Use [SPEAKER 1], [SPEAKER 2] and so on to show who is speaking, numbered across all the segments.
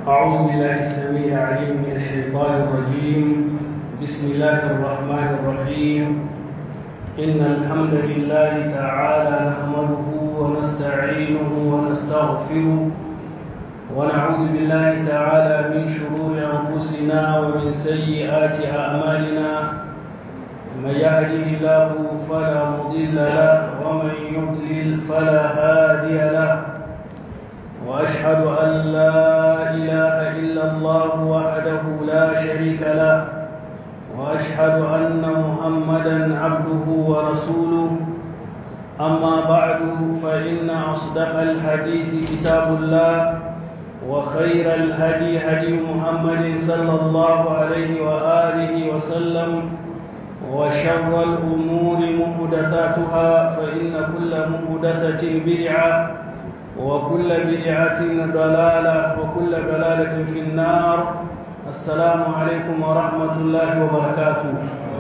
[SPEAKER 1] أعوذ بالله السميع العليم من الشيطان الرجيم بسم الله الرحمن الرحيم إن الحمد لله تعالى نحمده ونستعينه ونستغفره ونعوذ بالله تعالى من شرور أنفسنا ومن سيئات أعمالنا من يهده الله فلا مضل له ومن يضلل فلا هادي له واشهد ان لا اله الا الله وحده لا شريك له واشهد ان محمدا عبده ورسوله اما بعد فان اصدق الحديث كتاب الله وخير الهدي هدي محمد صلى الله عليه واله وسلم وشر الأمور محدثاتها فإن كل محدثة بدعة وكل بدعة ضلالة وكل ضلالة في النار السلام عليكم ورحمة الله وبركاته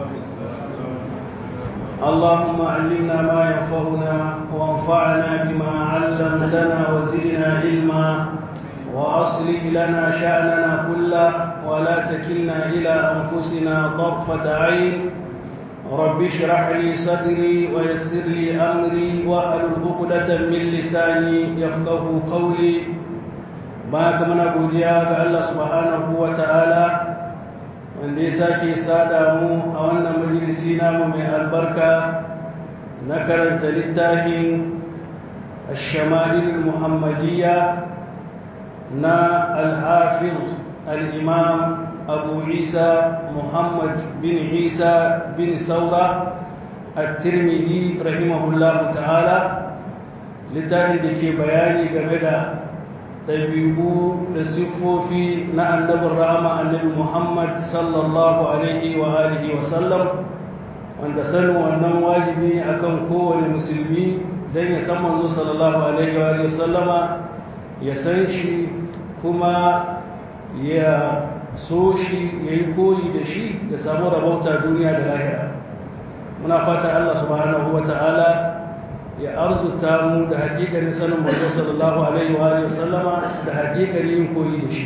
[SPEAKER 1] اللهم علمنا ما ينفعنا وانفعنا بما علمتنا وزدنا علما وأصلح لنا شأننا كله ولا تكلنا إلى أنفسنا طرفة عين رب اشرح لي صدري ويسر لي امري واحلل عقدة من لساني يفقه قولي baka muna godiya ga Allah subhanahu wa ta'ala wanda ya sake sada mu a wannan majalisi namu mai albarka na karanta littafin الشمائل المحمدية نا الحافظ الإمام أبو عيسى محمد بن عيسى بن ثورة الترمذي رحمه الله تعالى littafin da ke bayani game da ɗabi'u da siffofi na annabin rahama annabi muhammad sallallahu alaihi wa alihi wa sallam wanda sanin wannan wajibi ne akan kowane musulmi don ya san manzo sallallahu alaihi wa alihi wa sallama ya san shi kuma ya so shi ya yi koyi da shi ya samu rabauta duniya da lahira muna fata Allah subhanahu wa ta'ala ya arzuta mu da haƙiƙarin sanin manzo sallallahu alaihi wa sallama da haƙiƙarin yin koyi da shi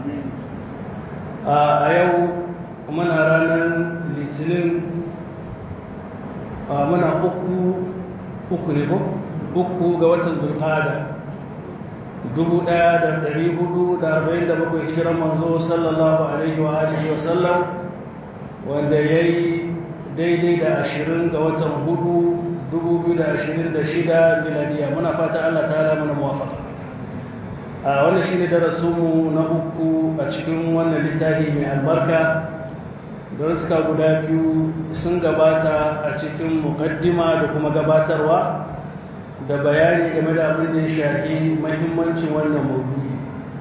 [SPEAKER 1] a yau muna ranar litinin muna uku uku ne ko uku ga watan dulqada 1447 hijiran manzo sallallahu alaihi wa alihi wa sallam wanda yayi daidai da 20 ga watan hudu 2026 miladiya muna fata Allah ta'ala mana muwafaqa a wannan shine darasinmu na uku a cikin wannan littafi mai albarka don suka guda biyu sun gabata a cikin muqaddima da kuma gabatarwa da bayani game da abin da ya shafi mahimmancin wannan maudu'i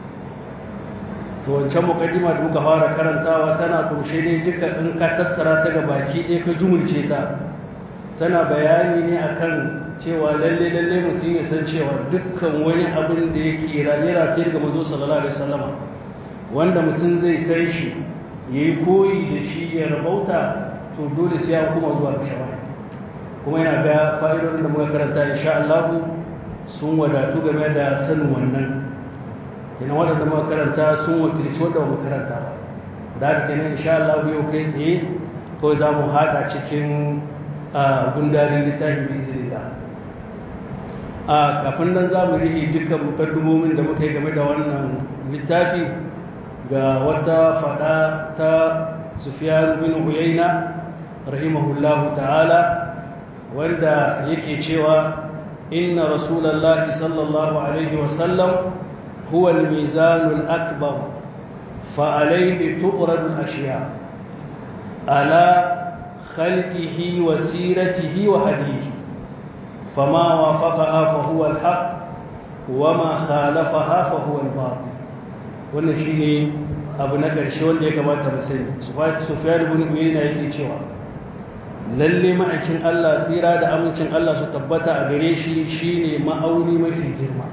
[SPEAKER 1] to wancan mukaddima da muka fara karantawa tana kunshe ne duka in ka tattara ta ga baki ɗaya ka jumulce ta tana bayani ne akan cewa lalle lalle mutum ya san cewa dukkan wani abin da yake rayuwa ta daga manzo sallallahu alaihi wasallama wanda mutum zai san shi yayi koyi da shi ya rabauta to dole sai ya kuma zuwa ga shawara kuma yana ga fa'idodin da muka karanta insha Allah sun wadatu game da sanin wannan kenan waɗanda muka karanta sun wakilci wanda muka karanta ba da haka kenan insha Allah yau kai tsaye ko za mu haɗa cikin gundarin littafin bi izinillah a kafin nan za mu rihi dukkan mukaddumomin da muka yi game da wannan littafi ga wata faɗa ta Sufyan bin Uyayna rahimahullahu ta'ala wanda yake cewa inna rasulallahi sallallahu alaihi wasallam huwa al-mizanul akbar fa alayhi tu'radu al-ashya ala khalqihi wa siratihi wa hadihi fama wafaqaha fa huwa al-haq wa ma khalafaha fa huwa al-batil wannan shine abu na ƙarshe wanda ya kamata mu sani sufyan ibn uyayna yake cewa lalle ma'aikin Allah tsira da amincin Allah su tabbata a gare shi shine ma'auni mafi girma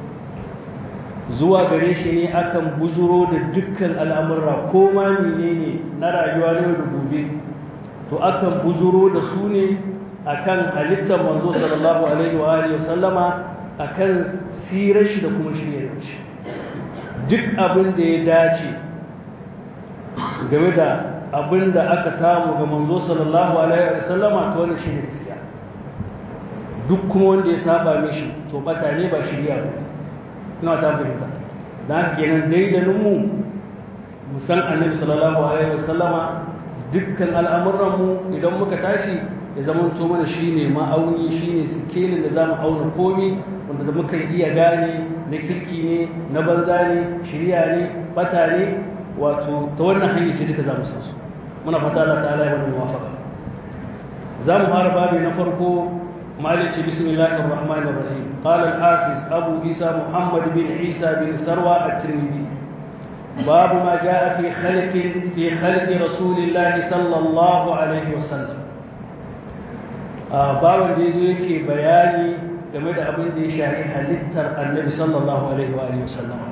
[SPEAKER 1] zuwa gare shi ne akan buzuro da dukkan al'amurra ko ma menene na rayuwa na yau da gobe to akan buzuro da su ne akan halittar manzo sallallahu alaihi wa alihi wasallama akan sirar shi da kuma shiryar shi duk abin da ya dace game da abin da aka samu ga manzo sallallahu alaihi wasallama to wannan shine gaskiya duk kuma wanda ya saba mishi to bata ne ba shirya ba ina ta fahimta dan haka kenan daidanin mu mu san annabi sallallahu alaihi wasallama dukkan al'amuran mu idan muka tashi ya zama to mana shine ma'auni shine sikelin da zamu auna komi wanda muka iya gane na kirki ne na banza ne shirya ne bata ne wato ta wannan hanyar ce duka za mu san su muna fata Allah ta'ala ya mana muwafaqa za mu fara babu na farko malice bismillahir rahmanir rahim qala al-hafiz abu isa muhammad bin isa bin sarwa at-tirmidhi babu ma jaa fi khalqi fi khalqi rasulillahi sallallahu alaihi wasallam babin da yazo yake bayani game da abin da ya shafi halittar annabi sallallahu alaihi wa alihi wasallam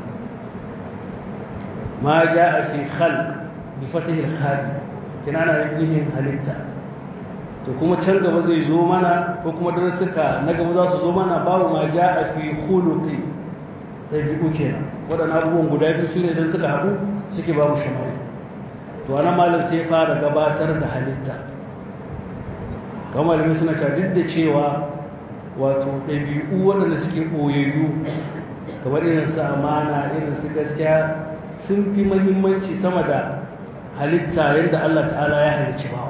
[SPEAKER 1] ma jaa fi khalq bi fatih al-khalq kinana yin halitta to kuma can gaba zai zo mana ko kuma darasuka na gaba za su zo mana babu ma jaa fi khuluqi dabi'u kenan waɗannan abubuwan guda biyu su ne don suka haɗu suke babu shamari to anan malam sai fara gabatar da halitta kamar malamai suna cewa duk da cewa wato ɗabi'u waɗanda suke ɓoyayyu kamar irin su amana irin su gaskiya sun fi mahimmanci sama da halitta yadda Allah ta'ala ya halicci bawa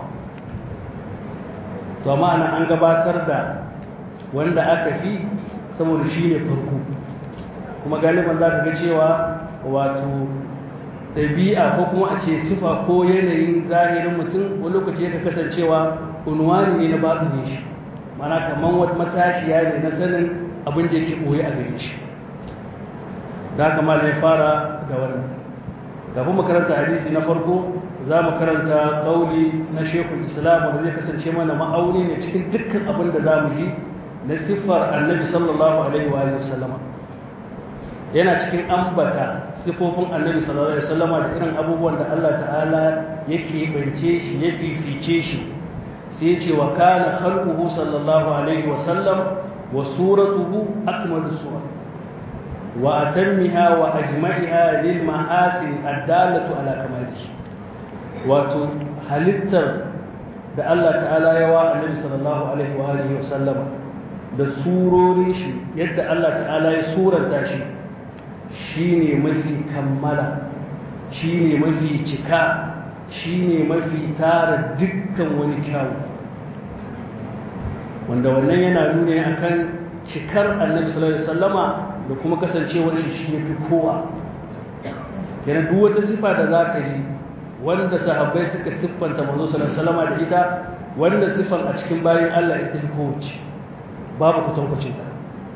[SPEAKER 1] to amma ana an gabatar da wanda aka fi saboda shi ne farko kuma galiban za ka ga cewa wato ɗabi'a ko kuma a ce sifa ko yanayin zahirin mutum wani lokaci yaka kasancewa unwani ne na baɗin shi mana kamar wata matashiya ne na sanin abin da yake ɓoye a gare shi da haka ma ya fara da wannan kafin makaranta hadisi na farko za mu karanta ƙauli na shekul islam wanda zai kasance mana ma'auni ne cikin dukkan abin da za mu ji na siffar annabi sallallahu alaihi wa sallama yana cikin ambata siffofin annabi sallallahu alaihi wa sallama da irin abubuwan da Allah ta'ala yake bance shi ya fifice shi sai ya ce wa kana khalquhu sallallahu alaihi wa sallam wa suratuhu akmalu suwar wa atammiha wa ajma'iha lil mahasin addalatu ala kamalihi wato halittar da Allah ta'ala ya wa annabi sallallahu alaihi wa alihi wa sallama da surorin shi yadda Allah ta'ala ya suranta shi shine mafi kammala shine mafi cika shine mafi tara dukkan wani kyawu wanda wannan yana nuna akan cikar annabi sallallahu alaihi wasallama da kuma kasancewar shi shi yafi kowa kenan duk wata sifa da zaka ji wanda sahabbai suka siffanta manzo sallallahu alaihi wasallama da ita wanda siffan a cikin bayin Allah ita ce kowace babu kutankwacin ta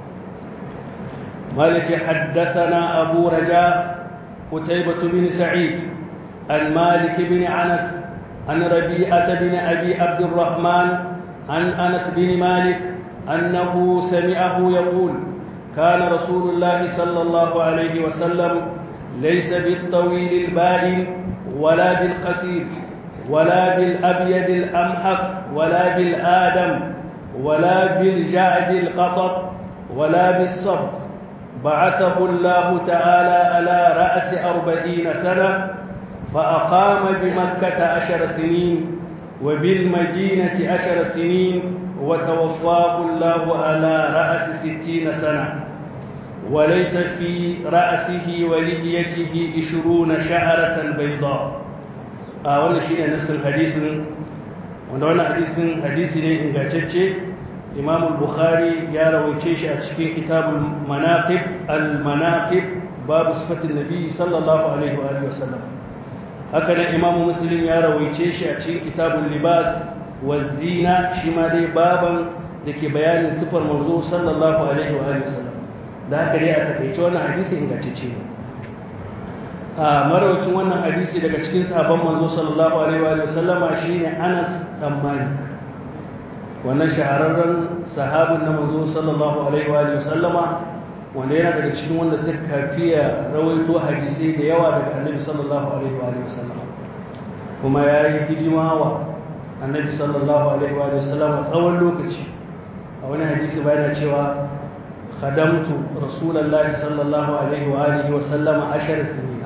[SPEAKER 1] مالك حدثنا أبو رجاء قتيبة بن سعيد عن مالك بن أنس عن ربيعة بن أبي عبد الرحمن عن أنس بن مالك أنه سمعه يقول كان رسول الله صلى الله عليه وسلم ليس بالطويل البائن ولا بالقصير ولا بالأبيض الأمحق ولا بالآدم ولا بالجعد القطب ولا بالصبت بعثه الله تعالى على رأس أربعين سنة فأقام بمكة عشر سنين وبالمدينة عشر سنين وتوفاه الله على رأس ستين سنة وليس في رأسه ولحيته عشرون شعرة بيضاء آه wannan shine nassin hadisin wanda wannan hadisin hadisi ne ingantacce Imam al-Bukhari ya rawaice shi a cikin kitabul manaqib al-manaqib babu sifatin nabi sallallahu alaihi wa alihi wasallam haka nan Imam Muslim ya rawaice shi a cikin kitabul libas wa zina shi ma dai baban da ke bayanin sifar manzo sallallahu alaihi wa alihi wasallam da haka dai a takaice wannan hadisi ingantacce ne a marawacin wannan hadisi daga cikin sahabban manzo sallallahu alaihi wa sallama shine Anas dan Malik wannan shahararren sahabin na manzo sallallahu alaihi wa sallama wanda yana daga cikin wanda suka fiya rawaito hadisai da yawa daga annabi sallallahu alaihi wa sallama kuma ya yi hidima wa annabi sallallahu alaihi wa sallama tsawon lokaci a wani hadisi bayan cewa خدمت رسول الله صلى الله عليه وآله وسلم عشر سنين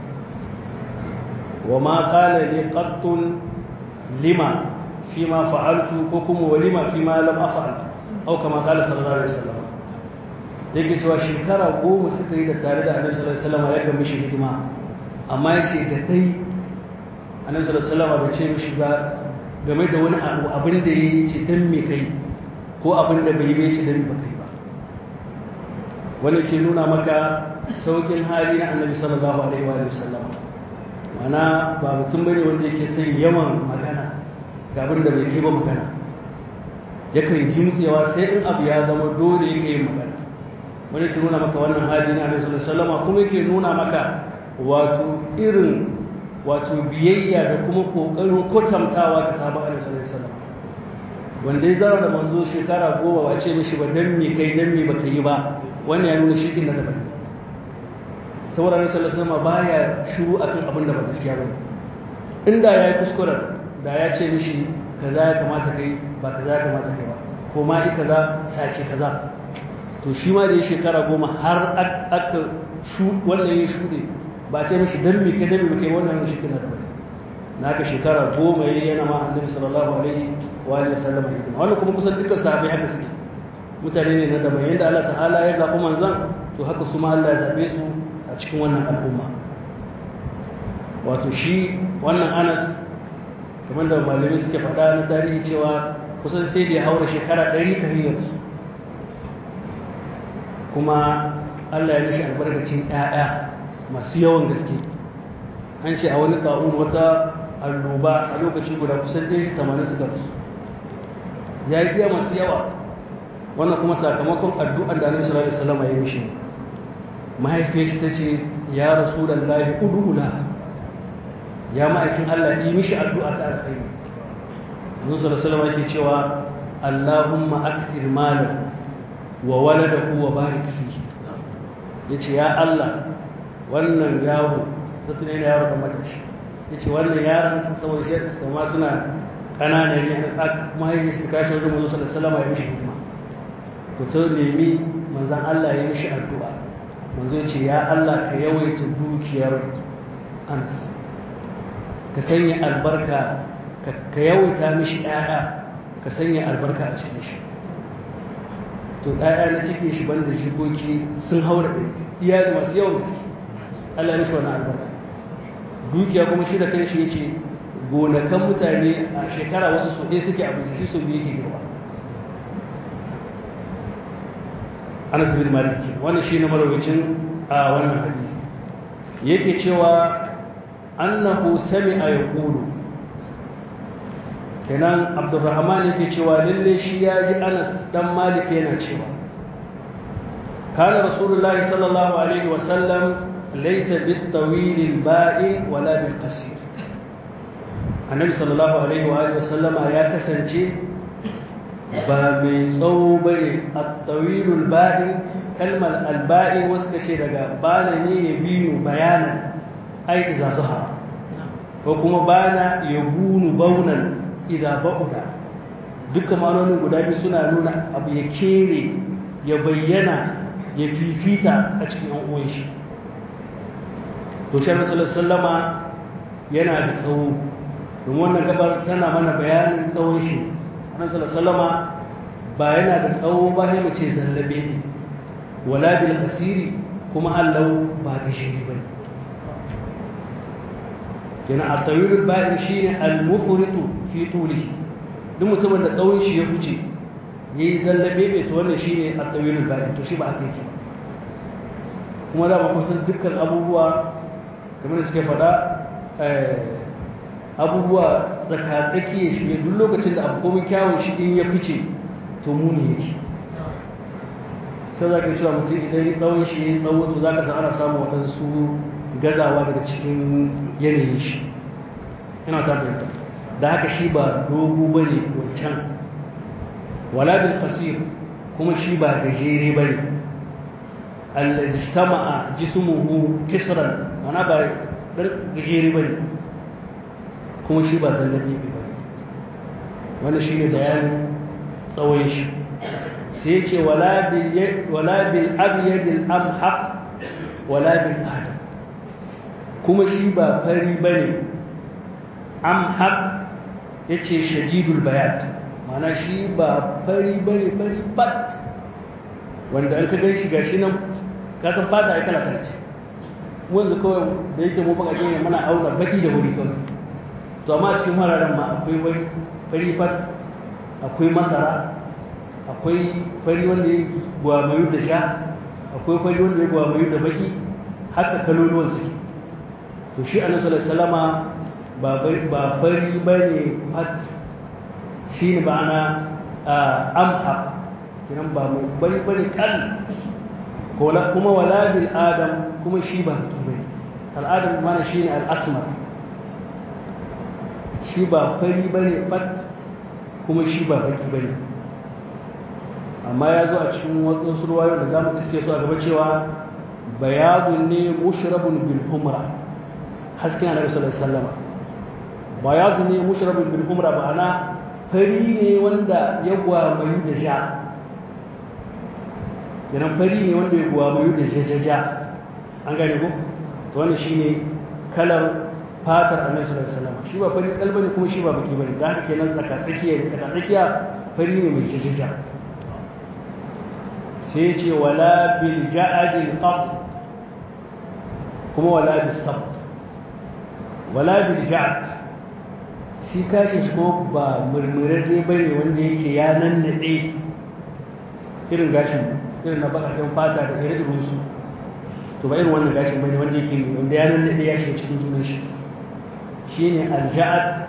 [SPEAKER 1] وما قال لي قط لما فيما فعلت وكم ولما فيما لم أفعل أو كما قال صلى الله عليه وسلم yake cewa shekara goma suka yi da tare da annabi sallallahu alaihi wasallam ya kan mishi hidima amma yace da dai annabi sallallahu alaihi wasallam bai ce mishi ba game da wani abu abin da yayi ce dan me kai ko abin da bai yi bai ce dan me ba kai ba wani ke nuna maka saukin hali na annabi sallallahu alaihi wa sallam mana ba mutum bane wanda yake son yawan magana ga abin da bai kai ba magana yakan kimtsewa sai in abu ya zama dole yake yin magana wani ke nuna maka wannan hali na annabi sallallahu alaihi wasallam kuma yake nuna maka wato irin wato biyayya da kuma kokarin kwatantawa da sabon annabi sallallahu alaihi wasallam wanda ya zama da manzo shekara goma ba ce mishi ba dan me kai dan me baka yi ba wannan ya nuna shikin da daban saboda annabi sallallahu alaihi wasallam baya shiru akan abin da ba gaskiya bane inda ya yi kuskuren da ya ce mishi kaza ya kamata kai ba kaza ya kamata kai ba ko ma i kaza sake kaza to shi ma da ya shekara goma har aka shu wannan ya shuɗe ba ce mishi dan me kai dan me kai wannan shi kina da bane naka shekara goma yayi yana ma annabi sallallahu alaihi wa alihi wasallam hidima wannan kuma kusan dukkan sahabbai haka suke mutane ne na daban yadda Allah ta'ala ya zaɓi manzan to haka su ma Allah ya zaɓe su a cikin wannan al'umma wato shi wannan anas kamar da malamai suke faɗa na tarihi cewa kusan sai da ya haura shekara ɗari ka hanyar su kuma Allah ya mishi albarkacin ‘ya'ya masu yawan gaske an ce a wani ƙa'un wata alloba a lokaci guda kusan ɗaya shi tamanin suka rasu ya yi iya masu yawa wannan kuma sakamakon addu'ar da annabi sallallahu alaihi wasallam ya mishi mahaifiyar shi tace ya rasulullahi udula ya ma'aikin Allah yi mishi addu'a ta alkhairi annabi sallallahu alaihi wasallam yake cewa Allahumma akthir malahu wa waladahu wa barik fihi yace ya Allah wannan yaro sai ne yaro da matashi yace wannan yaron saboda shi kuma suna kanana ne mahaifiyar shi ta kashe wajen manzo sallallahu alaihi wasallam ya mishi hidima to ta nemi manzan Allah ya mishi addu'a manzo ya ce ya Allah ka yawaita dukiyar Anas ka sanya albarka ka yawaita mishi ɗaya ka sanya albarka a cikin shi to ɗaya na cikin shi banda jikoki sun haura iyali masu yawan gaske Allah ya mishi wani albarka dukiya kuma shi da kai shi ya ce gonakan mutane a shekara wasu su ɗaya suke abinci shi su biyu yake girma anas bin malik wannan shine marawacin a wannan hadisi yake cewa annahu sami'a yaqulu kenan abdurrahman yake cewa lalle shi ya ji anas dan malik yana cewa kana rasulullahi sallallahu alaihi wa sallam laysa bit tawil al ba'i wala bil qasir annabi sallallahu alaihi wa alihi wa sallama ya kasance ba mai tsawo ba ne a tawilul ba'i kalmar alba'i wasu ka ce daga bana ne ya biyu bayanan ai iza zuha ko kuma bana ya bunu baunan iza ba'uda duka ma'anonin guda biyu suna nuna abu ya kere ya bayyana ya fifita a cikin yan uwan shi to shi sallama yana da tsawo don wannan gabar tana mana bayanin tsawon shi annabi sallama ba yana da tsawo ba sai mu ce zallabe ne wala bil qasiri kuma hallau ba gishiri ba kenan at-tawilul ba'in shine al-mufritu fi tulihi duk mutumin da tsawon shi ya huce yayi zallabe ne to wannan shine at-tawilul ba'in to shi ba haka yake kuma da ba kusan dukkan abubuwa kamar da suke faɗa abubuwa tsaka-tsaki ya shige duk lokacin da abu komin kyawun shi in ya fice to muni yake sai za ka cewa mutum idan ya tsawon shi ya tsawo to za ka san ana samun waɗansu gazawa daga cikin yanayin shi ina ta fahimta da haka shi ba dogo ba ne wancan wala bil qasir kuma shi ba gajere ba ne allazi ijtama'a jismuhu kisran mana ba dan gajere ba ne kuma shi ba zallabi ba wani shi ne bayanin tsawon shi sai ce wala bil abyadil amhaq wala bil adam kuma shi ba fari bane amhaq yace shadidul bayat mana shi ba fari bane fari bat wanda an ka gan shi gashi nan ka san fata ai kala kala ce mu yanzu kawai da yake mu baka ne muna auna baki da wuri kawai to amma cikin hararen ma akwai wani fari fat akwai masara akwai fari wanda ya gwamayu da sha akwai fari wanda ya gwamayu da baki haka kaloluwan su to shi annabi sallallahu alaihi wasallama ba fari bane fat shi ne ba na amha kinan ba mai bari bari kan kuma wala bil adam kuma shi ba baki bane al'adam mana shi ne al'asmar shi ba fari bane fat kuma shi ba baki bane amma ya zo a cikin wasu ruwayoyi da zamu iske su a gaba cewa bayadun ne mushrabun bil humra hasken annabi sallallahu alaihi wasallam bayadun ne mushrabun bil humra ma'ana fari ne wanda ya gwamayu da ja yanan fari ne wanda ya gwamayu da jajaja an gane ko to wannan shine kalar fatar annabi sallallahu alaihi wasallam shi ba fari kalba ne kuma shi ba baki bane da haka kenan tsaka tsakiya ne tsaka tsakiya fari ne mai jajaja sai ce wala bil ja'adil qab kuma wala bis sabt wala bil ja'ad shi kashin shi kuma ba murmurarre ba ne wanda yake ya nannaɗe irin gashin irin na baƙaƙen fata da ire su to ba irin wannan gashin ba ne wanda yake wanda ya nannaɗe ya shiga cikin junan shi shi ne alja'ad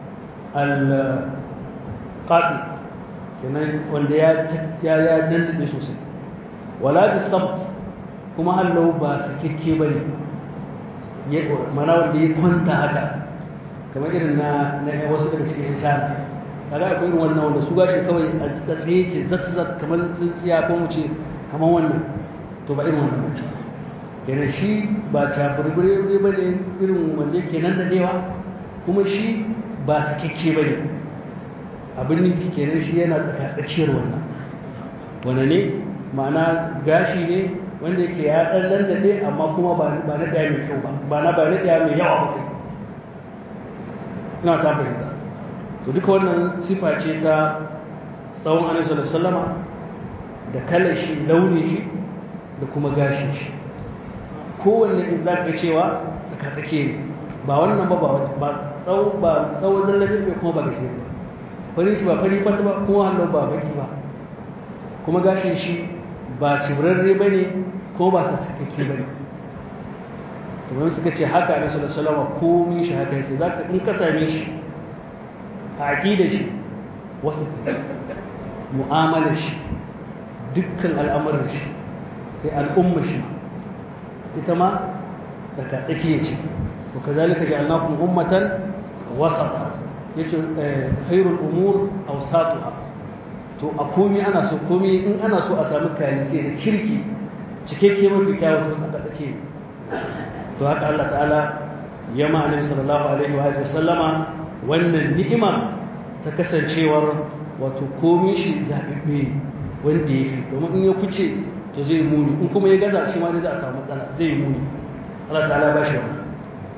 [SPEAKER 1] alƙaɗi kenan wanda ya ya nannaɗe sosai wala bi sabt kuma hallau ba sakekke ba ne mana wanda ya kwanta haka kamar irin na na wasu daga cikin shana kaga akwai irin wannan wanda su gashin kawai a tsaye ke zat kamar tsintsiya ko mu ce kamar wannan to ba irin wannan ba kenan shi ba cakurbure ba ne irin wanda yake nan daɗewa kuma shi ba su kyakke ba ne abin nufi kenan shi yana tsakiyar wannan wane ne ma'ana gashi ne wanda yake ya ɗan nan daɗe amma kuma ba na ɗaya mai kyau ba ba na ba na ɗaya mai yawa ba kai ina ta fahimta to duka wannan sifa ce ta tsawon annabi sallallahu da kalar shi launin shi da kuma gashin shi kowanne in za ka cewa tsaka-tsake ne ba wannan ba ba tsawo ba tsawo zallabin bai kuma ba gashi ba fari shi ba fari fata ba kuma hannu ba baki ba kuma gashin shi ba cibrarre ba ne ko ba sassakake ba ne kamar suka ce haka a nasu da salama komi shi haka yake za ka in ka same shi a aƙidar shi wasu ta mu'amalar shi dukkan al'amuran shi kai al'ummar shi ita ma tsaka tsakiya ce wa kazalika ja'alnakum ummatan wasata yace khairul umur awsatuha to a komi ana so komi in ana so a samu kalite da kirki cikakke mafi kyawun to aka tsake to haka Allah ta'ala ya ma annabi sallallahu alaihi wa sallama wannan ni'imar ta kasancewar wato komi shi zaɓiɓɓe wanda ya fi domin in ya kuce to zai muni in kuma ya gaza shi ma ne za a samu matsala zai muni Allah ta'ala ba shi wannan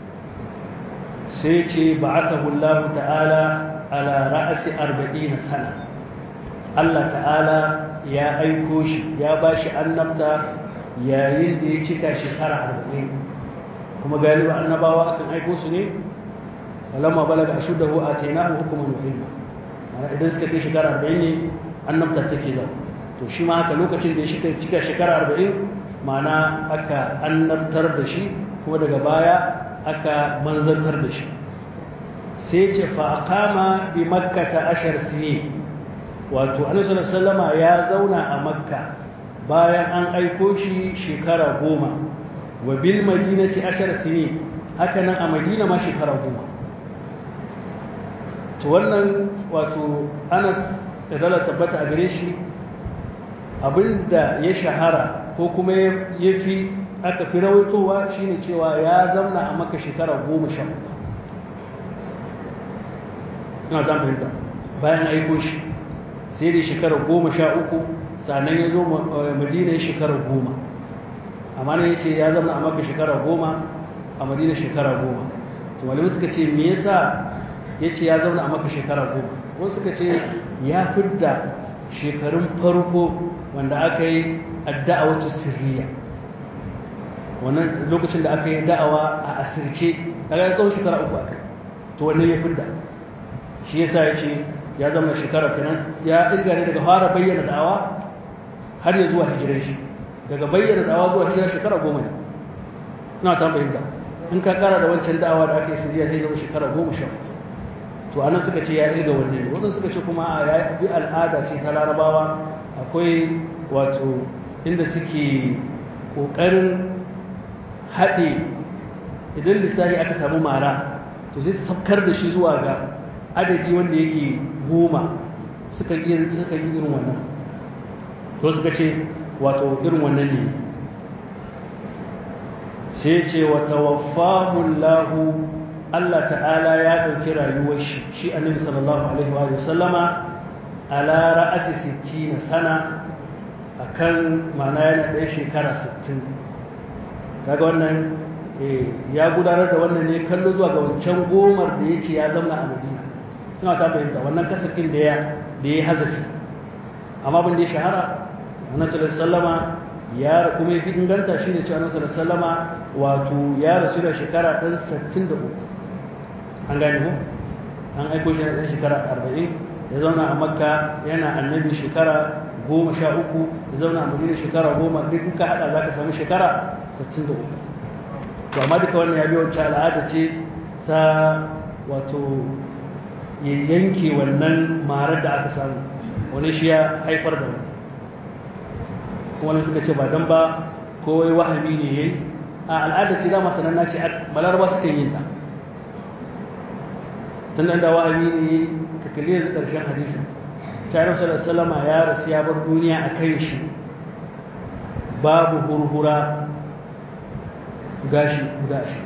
[SPEAKER 1] sai ce ba'athahu Allah ta'ala ala ra'asi 40 sana Allah ta'ala ya aiko shi ya ba shi annabta yayin da ya cika shekara 40 kuma galiba annabawa akan aiko su ne falamma balaga ashuddahu atainahu hukman wa ilma ana idan suka kai shekara 40 ne annabta take zama to shi ma haka lokacin da ya cika shekara 40 ma'ana aka annabtar da shi kuma daga baya aka manzantar da shi sai ce fa aqama bi makkata ashar sini wato annabi sallallahu alaihi ya zauna a makka bayan an aiko shi shekara goma wa bil madinati ashar sini haka nan a madina ma shekara goma to wannan wato anas da dala tabbata a gare shi abinda ya shahara ko kuma ya fi aka fi rawaitowa shine cewa ya zauna a maka shekara goma sha uku ina ta fahimta bayan aiko shi sai da shekara goma sha uku sannan ya zo madina ya shekara goma amma ne ya ce ya zama a maka shekara goma a madina shekara goma to malamai suka ce me yasa ya ce ya zauna a maka shekara goma wasu suka ce ya fidda shekarun farko wanda aka yi adda'awatu sirriya wannan lokacin da aka yi da'awa a asirce daga ya tsawon shekara uku aka to wannan ya fidda shi yasa ya ce ya zama shekara kenan ya irga ne daga fara bayyana da'awa har ya zuwa hijirar shi daga bayyana da'awa zuwa hijirar shekara goma ne na ta fahimta in ka kara da wancan da'awa da aka yi siriya zai zama shekara goma sha to anan suka ce ya irga wanne ne wadanda suka ce kuma a ya bi al'ada ce ta larabawa akwai wato inda suke ƙoƙarin haɗe idan lissafi aka samu mara to sai saukar da shi zuwa ga adadi wanda yake goma suka yi irin wannan to suka ce wato irin wannan ne sai ce wa tawaffahu lahu Allah ta'ala ya ɗauki rayuwar shi shi annabi sallallahu alaihi wa sallama ala ra'asi 60 sana akan ma'ana yana ɗaya shekara 60 kaga wannan ya gudanar da wannan ne kallo zuwa ga wancan gomar da ya ce ya zama a madina suna ta fahimta wannan kasar ɗin da ya da ya hazafi amma bin da ya shahara annabi sallallahu alaihi wasallama ya kuma ya fi inganta shi ne cewa annabi sallama wato ya rasu da shekara ɗan 63 an gane ko an aiko shi na ɗan shekara 40 ya zauna a makka yana annabi shekara goma sha uku ya zauna a madina shekara goma duk in ka haɗa za ka sami shekara 63 to amma duka wannan ya biyo wacce al'ada ce ta wato ya yanke wannan marar da aka samu wani shi ya haifar da wani wani suka ce ba don ba kowai wahami ne yayi a al'ada ce dama sananna ce balaraba suka yin ta tun nan da wahami ne yayi ka kalli yanzu ƙarshen hadisin shayar sallallahu ya rasu ya bar duniya a kan shi babu hurhura gashi guda shi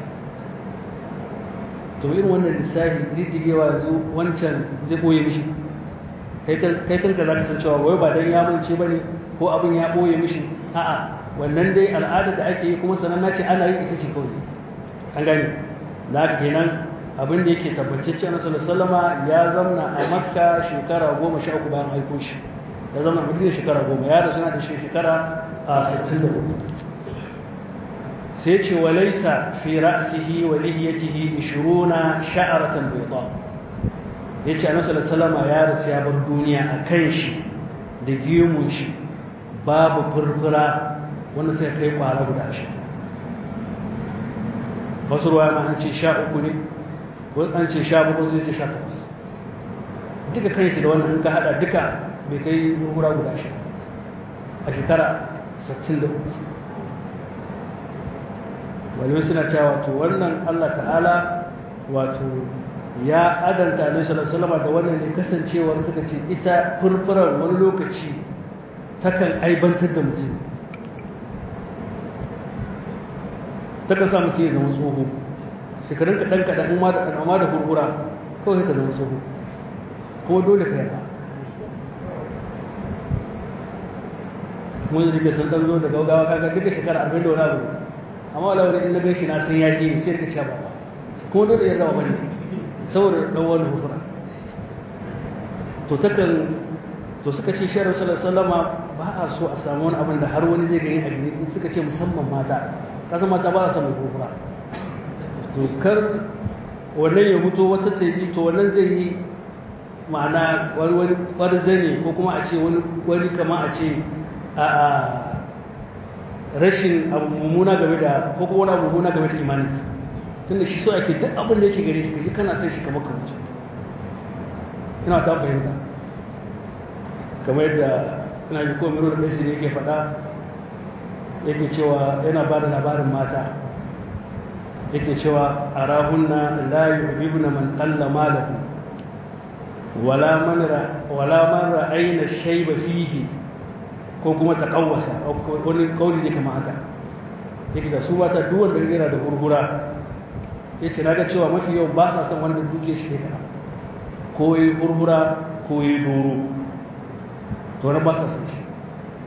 [SPEAKER 1] to irin wannan lissafi riddigewa yanzu wancan zai boye mishi kai kanka za ka san cewa wai ba dan ya mance ba ne ko abin ya ɓoye mishi a'a wannan dai al'adar da ake yi kuma sananna ce ana yi ita ce kawai an gani da haka kenan abin da yake tabbatacce na sallama ya zamna a makka shekara goma sha uku bayan aiko shi ya zamna a madina shekara goma ya rasu na da shi shekara a sittin da hudu sai ce wa laisa fi ra'sihi wa lihiyatihi ishruna sha'aratan bayda yace annabi sallama ya rasu ya bar duniya a kan shi da gemun shi babu furfura wanda sai kai kwara guda shi wasu ruwa ma an ce sha uku ne an ce sha bakwai sai ce sha takwas duka kan shi da wannan in ka hada duka bai kai furfura guda shi a shekara 63 malamai suna cewa wato wannan allah ta'ala wato ya adanta alaihi sallallahu da wannan ne kasancewar suka ce ita furfurar wani lokaci takan aibantar da mutum takan sa mutum ya zama tsoho shekarun kaɗan kaɗan amma da amma da hurhura kawai ka zama tsoho kuma dole ka yarda mun jike sun ɗan zo da gaugawa kaga duka shekara arba'in da wani abu amma wala wani in na gan shi na san yaƙi sai ka sha baba kuma dole ya zama bane saboda ɗan wani hurhura to takan to suka ce shirar sallama ba a so a samu wani abin da har wani zai gani a gini suka ce musamman mata kasan mata ba a samu gobara to kar wannan ya mutu wata ce ji to wannan zai yi ma'ana wani wani kwarzane ko kuma a ce wani wani kama a ce a rashin abu mummuna game da ko kuma wani abu mummuna game da imaninta tunda shi so ake duk abin da yake gare shi kaji kana son shi kamar ka mutu ina ta fahimta kamar yadda ina ji ko miro da kaisi ne yake faɗa yake cewa yana ba da labarin mata yake cewa a rahunna la yuhibbuna man qalla malahu wala man wala man ra'ayna shayba fihi ko kuma taqawwasa wani kauli ne kamar haka yake da su mata duk wanda yana da hurhura yace naga cewa mafi yau ba sa son wanda duke shi ne ko yi hurhura ko yi doro to wani ba sa san shi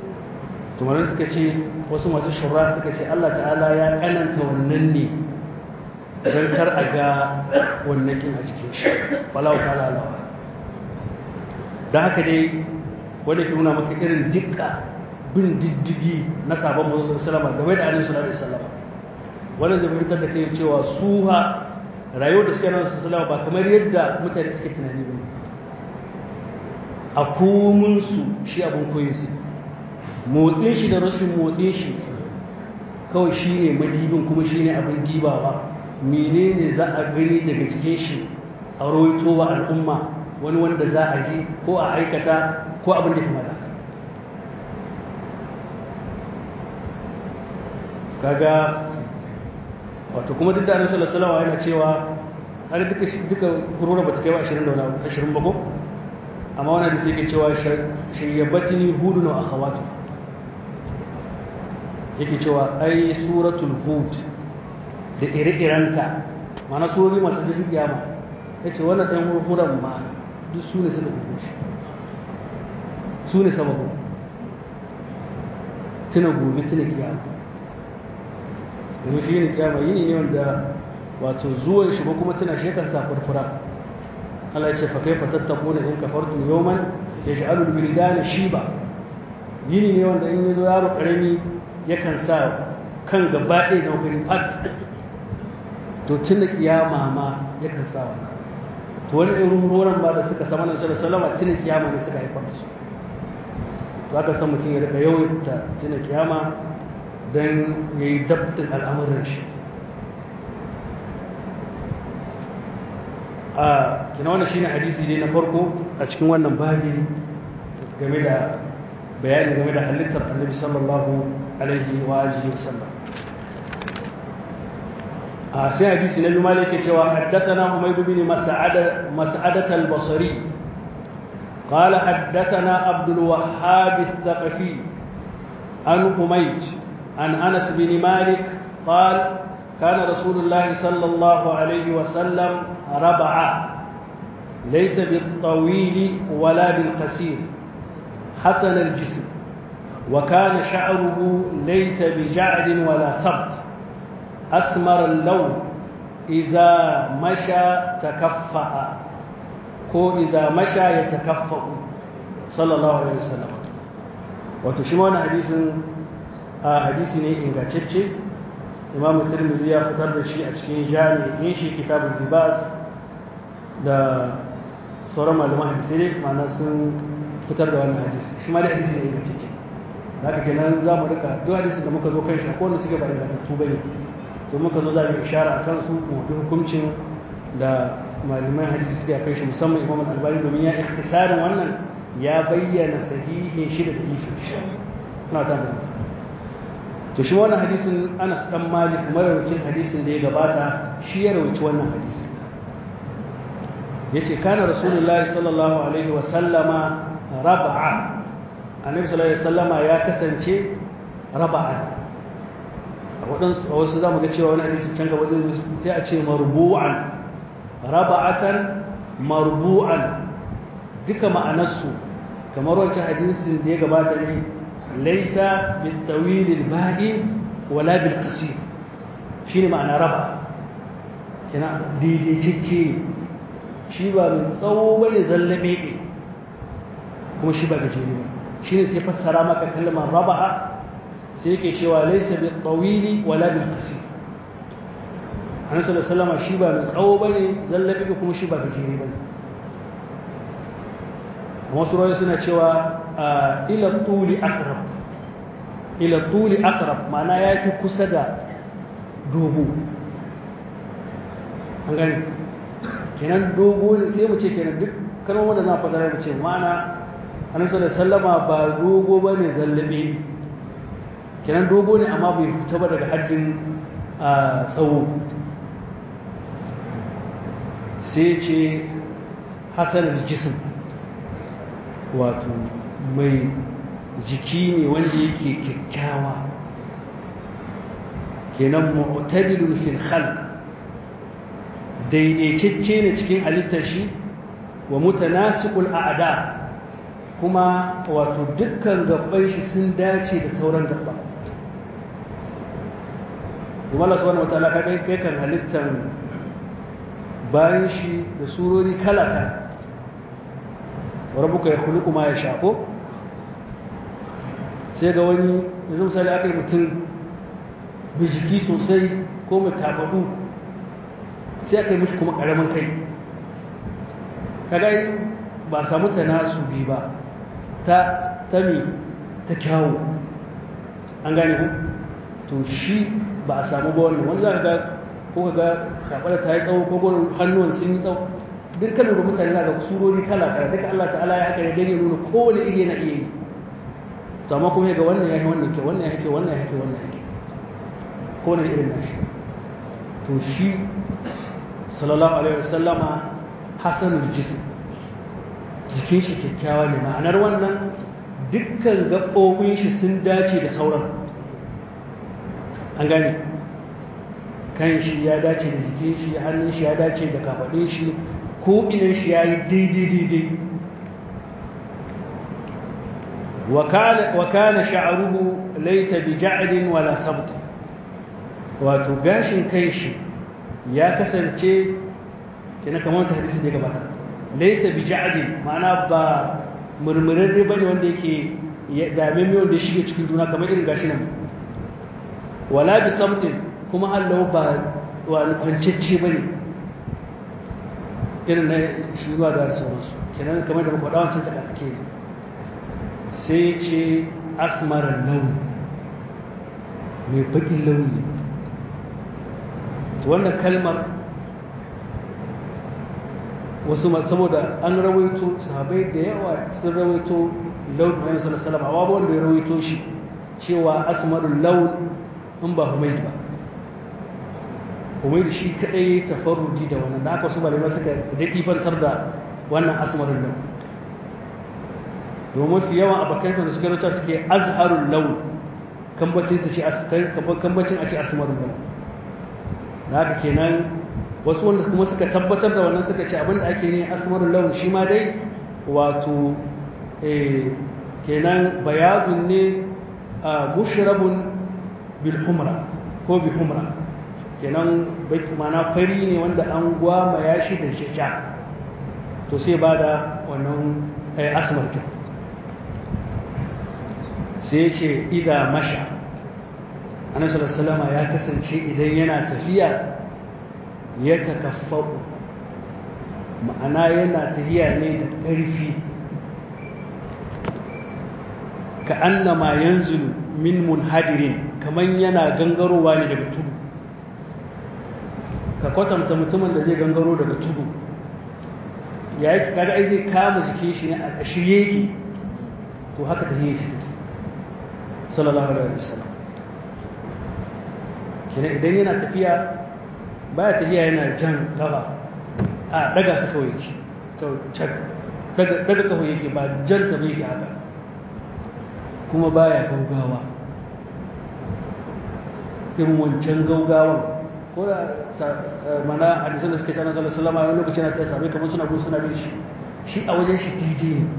[SPEAKER 1] tumarin suka ce wasu masu shura suka ce Allah ta'ala ya kananta wannan ne don kar a ga wannan kin a cikin shi walau ta'ala alawa da haka dai wanda ke nuna maka irin dukka bin diddigi na sabon mazu salama game da alaihi salatu wasallama wannan zai fahimtar da kai cewa su ha rayuwar da suke nan su salama ba kamar yadda mutane suke tunani ba a komunsu shi abin koyin su motsin shi da rashin motsin shi kawai shi ne madibin kuma shi ne abin dibawa menene za a gani daga cikin shi a rawaito wa al'umma wani wanda za a ji ko a aikata ko abin da kuma da kaga wato kuma duk da annabi sallallahu alaihi yana cewa har duka duka gurura bata kai wa 20 da wani 20 ba ko amma wannan da sai ke cewa shayyabatini hudun wa akhawatu yake cewa ai suratul hud da ire-irenta mana surori masu zafin kiyama yace wannan dan hurhuran ma duk su ne suka fito shi su ne sababu tuna gobe tuna kiyama domin shi ne kiyama yini ne wanda wato zuwan shi ko kuma tuna shi yakan sa furfura Allah ya ce fa kaifa tattaquna in kafartum yawman yaj'alu al-wildana shiba yini ne wanda in yazo yaro karami yakan sa kan gaba ɗaya zama fari fat to tun da kiyama ma yakan sa wannan to wani irin horon ba da suka sama nan sallallahu alaihi tun da kiyama ne suka haifar da su to aka san mutum ya rika yawaita tun da kiyama don ya yi dabtin al'amuran shi a kina wannan shine hadisi ne na farko a cikin wannan babi game da bayani game da halittar annabi sallallahu alaihi wa alihi wasallam a sai hadisi na lumali yake cewa haddathana humayd bin mas'ad mas'adat al-basri قال حدثنا عبد الوهاب الثقفي عن حميد عن انس بن مالك قال كان رسول الله صلى الله عليه وسلم ربعا ليس بالطويل ولا بالقصير حسن الجسم وكان شعره ليس بجعد ولا صبت أسمر اللون إذا مشى تكفأ كو إذا مشى يتكفأ صلى الله عليه وسلم وتشمون حديث حديث ne ingantacce imamu tirmidhi ya fitar da shi a cikin jami'in shi kitabul libas da sauran malaman hadisi ne ma'ana sun fitar da wannan hadisi shi ma da hadisi ne ingantacce da haka kenan za mu rika duk hadisi da muka zo kan shi akwai wanda suke ba ingantattu ba ne to muka zo za mu ishara a kansu mu bi hukuncin da malaman hadisi suke a kai shi musamman imam al-albani domin ya ikhtisarin wannan ya bayyana sahihin shi da dalilin shi ina ta da to shi wannan hadisin Anas dan Malik marawacin hadisin da ya gabata shi ya rawaci wannan hadisin yace kana rasulullahi sallallahu alaihi wa sallama rab'a annabi sallallahu alaihi wasallama ya kasance raba'a a waɗansu a wasu zamu ga cewa wani hadisi can gaba zai sai a ce marbu'an raba'atan marbu'an duka ma'anarsu kamar wancan hadisin da ya gabata ne laisa bitawil al-ba'i wala bil qasir shine ma'ana raba kina daidaitacce shi ba mai tsawo bane zallabe ne kuma shi ba gajere ba shine sai fassara maka kalmar raba'a sai yake cewa laysa bil tawili wala bil qasir annabi sallallahu alaihi shi ba mai tsawo bane zallabi kuma shi ba gajere bane wasu rayu suna cewa ila tuli aqrab ila tuli aqrab ma'ana yafi kusa da dogo an gani kenan dogo ne sai mu ce kenan duk kalmomin da za fasara mu ce ma'ana annabi sallallahu alaihi wasallama ba dogo bane zallabe kenan dogo ne amma bai fita ba daga haddin tsawo sai ce hasan jism wato mai jiki ne wanda yake kyakkyawa kenan mu'tadilun fil khalq daidaitacce ne cikin halittar shi wa mutanasiqul a'da kuma wato dukkan gabban shi sun dace da sauran gabba kuma Allah subhanahu wataala ka kai kan halittan bayan shi da surori kala kala rabbuka ya khuluqu ma yasha ko sai ga wani yanzu misali aka yi mutum mai jiki sosai ko mai kafaɗu sai aka yi mishi kuma ƙaramin kai kaga ba samu ta nasu bi ba ta tami ta kyawu an gane ku to shi ba a samu ba wannan wanda za ka ga ko ka ga kafaɗa ta yi tsawo ko gwanin hannuwan sun yi tsawo duk kan da mutane na ga surori kala kala duka Allah ta'ala ya haka ya dare nuna kowane iri yana iya yi to amma kuma ga wannan ya yi wannan ke wannan ya ke wannan ya ke wannan ya ke kowane irin nashi to shi sallallahu alaihi wasallama hasanul jism jikin shi kyakkyawa ne ma'anar wannan dukkan gaɓoɓin shi sun dace da sauran an gane kan shi ya dace da jikin shi hannun shi ya dace da kafaɗin shi ko inan shi ya yi daidai daidai wa kana sha'ruhu laysa bi ja'din wala sabt wato gashin kai shi ya kasance kina kamar ta hadisi da gabata laysa bi ja'din ma'ana ba murmurarre bane wanda yake dame mai wanda ya shige cikin juna kamar irin gashi nan wala bi sabtin kuma hallau ba wani kwancacce bane irin na shi ba da sauransu kenan kamar da muka wancan tsaka tsake ne sai ce asmarar launi mai baƙin launi to wannan kalmar wasu saboda an rawaito sahabai da yawa sun rawaito launin ayyun salasalama a wanda ya rawaito shi cewa asmarul laun in ba humaid ba humaid shi kadai tafarruji da wannan da aka su balima suka daɗifantar da wannan asmarul laun domin fi yawan abokanta da suka rata suke azharul laun kambacin su ce kambacin a ce asmarul laun da haka kenan wasu wanda kuma suka tabbatar da wannan suka ce abinda ake ne asmarul laun shi ma dai wato kenan bayadun ne a bushrabun bil humra ko bi humra kenan mana fari ne wanda an gwama ya shi da shasha to sai ba da wannan asmar kenan sai ce idan masha annabi salama ya kasance idan yana tafiya ya takaffau ma'ana yana tafiya ne da ƙarfi ka annama yanzulu min munhadirin kaman yana gangarowa ne daga tudu ka kwatanta mutumin da zai gangaro daga tudu ya yi kaga ai zai kama jikin shi ne a shirye yake to haka tahiyar shi take sallallahu alaihi wasallam kina idan yana tafiya baya tafiya yana jan gaba a daga su kawai yake daga daga kawai yake ba jan ta bai yake haka kuma baya gaugawa irin wancan gaugawan ko da mana hadisan da suke tsanan sallallahu alaihi wasallam a wani lokaci na tsaye sabai kamar suna gudu suna bin shi shi a wajen shi daidai ne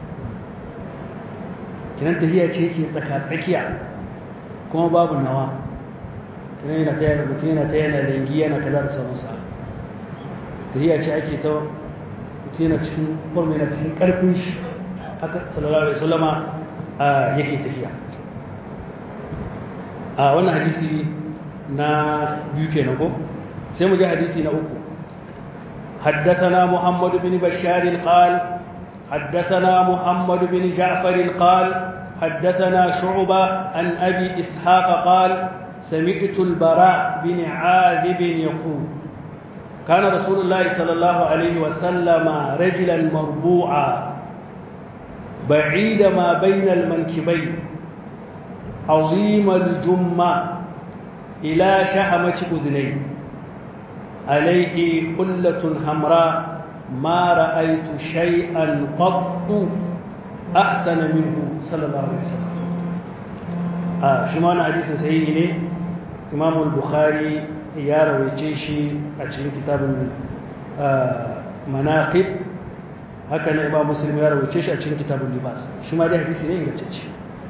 [SPEAKER 1] kinan tafiya ce ke tsaka-tsakiya kuma babu nawa kinan yana ta yana mutum yana ta yana dangi yana kaza da sauransa tafiya ce ake ta mutum yana cikin form yana cikin karfin shi haka sallallahu alaihi wasallama yake tafiya a wannan hadisi na biyu kenan ko sai mu je hadisi na uku حدثنا محمد بن بشار قال حدثنا محمد بن جعفر قال حدثنا شعبة عن أبي إسحاق قال سمعت البراء بن عاذب يقول كان رسول الله صلى الله عليه وسلم رجلا مربوعا بعيد ما بين المنكبين عظيم الجمة إلى شحمة أذنيه عليه حلة حمراء ما رأيت شيئا قط أحسن منه صلى الله عليه وسلم آه شمان حديث صحيح ne إمام البخاري ya rawaice shi a cikin kitabun manaqib haka na imam muslim ya rawace shi a cikin kitabun libas shi ma dai hadisi ne ingantacce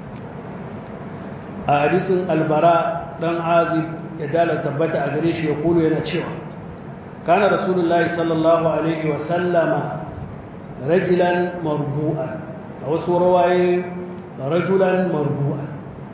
[SPEAKER 1] a hadisin albara dan azib ya dala tabbata a gare shi ya kulu yana cewa kana rasulullahi sallallahu alaihi wa sallama rajulan marbu'an a wasu rawaye rajulan marbu'an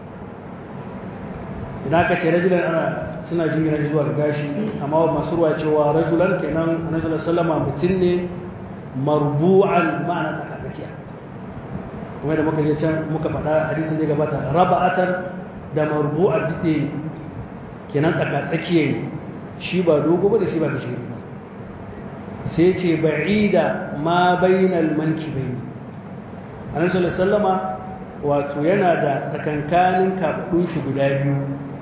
[SPEAKER 1] idan aka ce rajulan ana suna jingina zuwa ga gashi amma masu ruwa cewa rajulan kenan annabi sallama mutum ne marbu'an ma'ana tsakatsakiya kuma da muka je can muka faɗa hadisin da ya gabata raba'atan da marbu'a dide kenan tsakatsakiya ne shi ba dogo ba da shi ba da shi ba sai ce ba'ida ma bainal mankibaini annabi sallama wato yana da tsakankanin kafaɗun shi guda biyu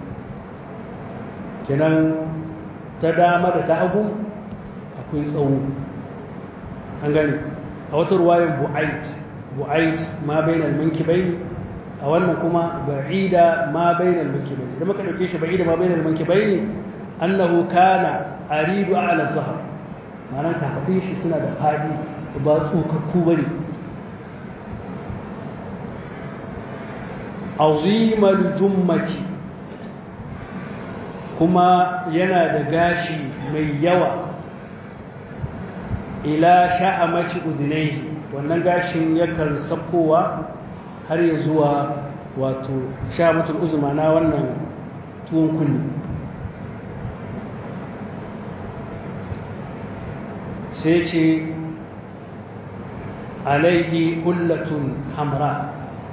[SPEAKER 1] kenan ta dama da ta hagu akwai tsawo an gani a wata ruwayan bu'ait bu'ait ma bainal mankibaini a wannan kuma ba'ida ma bainal mankibaini idan muka dauke shi ba'ida ma bainal mankibaini annahu kana aridu ala zahar ma'anar kafafin shi suna da fadi ba tsokakku bane azimal jummati kuma yana da gashi mai yawa ila sha'amaci uzinaihi wannan gashin yakan sakowa har ya zuwa wato sha'amatul uzma na wannan tuwon kunni sai ce alaihi hullatun hamra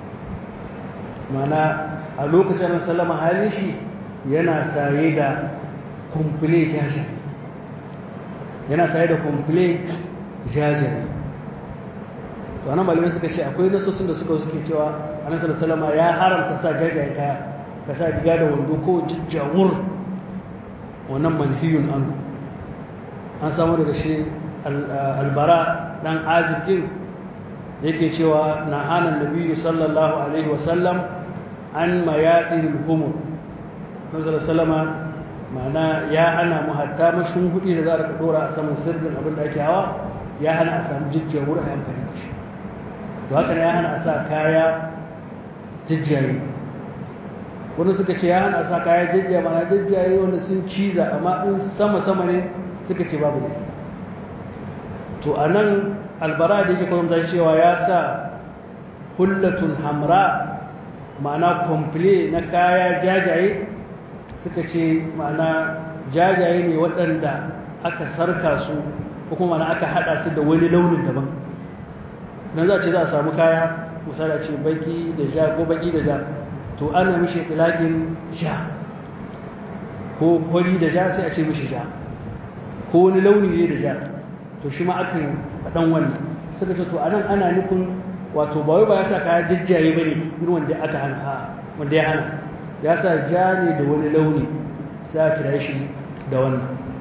[SPEAKER 1] mana a lokacin sallama halin shi yana saye da kumfule jajaye yana saye da kumfule jajaye to anan malamai suka ce akwai nasosin da suka suke cewa annabi sallallahu ya haramta sa jajaye kaya ka sa riga da wando ko jajjawur wannan manhiyun an an samu daga shi albara dan azibin yake cewa na hana nabiyyu sallallahu alaihi wasallam an mayaɗin humur nasarar salama ma'ana ya hana mu hatta mashin hudi da za a dora a saman sirrin abin da ake hawa ya hana a samu jijjiyar wurin a amfani da shi to haka ne ya hana a sa kaya jijjiyayi wani suka ce ya hana a sa kaya jijjiya mana jijjiyayi wanda sun ciza amma in sama-sama ne suka ce babu da to a nan albara da yake kwamta cewa ya sa hullatun hamra ma'ana komple na kaya jajaye suka ce ma'ana jajaye ne waɗanda aka sarka su ko kuma ma'ana aka haɗa su da wani launin daban nan za ce za a samu kaya misali ce baki da ja ko baki da ja to ana mishi tilakin ja ko hori da ja sai a ce mishi ja ko wani launi ne da ja to shi ma akan faɗan wannan suka ce to anan ana nufin wato ba wai ba ya sa kaya jajjaye ba ne irin wanda aka hana a wanda ya hana ya sa ja ne da wani launi sai a kira shi da wannan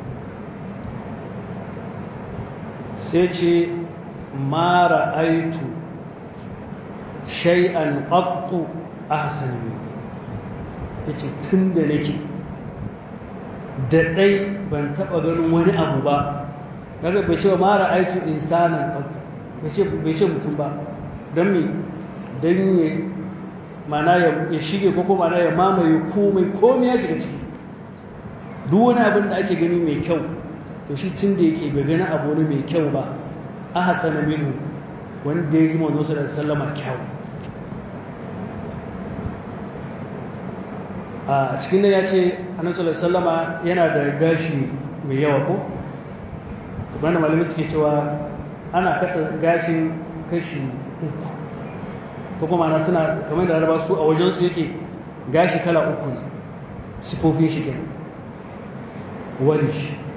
[SPEAKER 1] sai ce mara aitu shay'an qattu ahsan min yace tun da nake da dai ban taba ganin wani abu ba kaga bai ce mara aitu insanan qattu bai ce bai ce mutum ba don me don ya mana ya shige ko kuma mana ya mamaye komai komai ya shiga ciki duk wani abin da ake gani mai kyau to shi tun da yake bai gani abu ne mai kyau ba a hasana minu wanda ya yi manzo da sallama kyau a cikin nan ya ce annabi sallama yana da gashi mai yawa ko to bana malamai suke cewa ana kasa gashin kashi uku ko kuma na suna kamar da raba su a wajensu yake gashi kala uku ne sifofin shi kenan walish